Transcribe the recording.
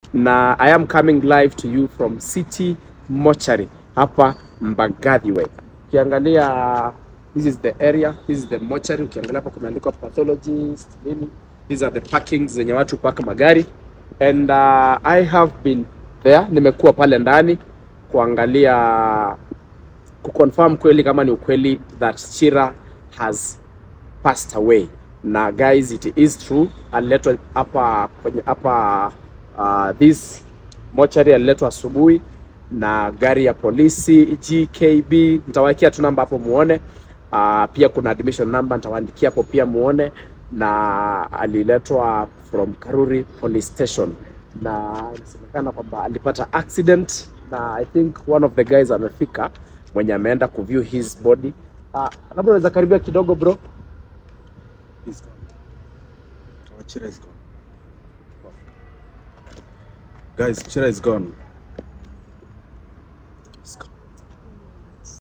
na I am coming live to you from City Mortuary hapa Mbagathi Way. Ukiangalia this is the area, this is the mortuary. Ukiangalia hapa kumeandikwa pathologist nini, these are the parkings zenye watu paka magari and uh, I have been there, nimekuwa pale ndani kuangalia kuconfirm kweli kama ni ukweli that Chira has passed away na guys it is true aliletwa hapa kwenye hapa uh, this mortuary aliletwa asubuhi na gari ya polisi GKB nitawekea tu namba hapo muone uh, pia kuna admission number nitawaandikia hapo pia muone na aliletwa from Karuri police station na inasemekana kwamba alipata accident na I think one of the guys amefika mwenye ameenda kuview his body uh, labda unaweza karibia kidogo bro He's gone. Our Chira is gone. Guys, Chira is gone. He's gone.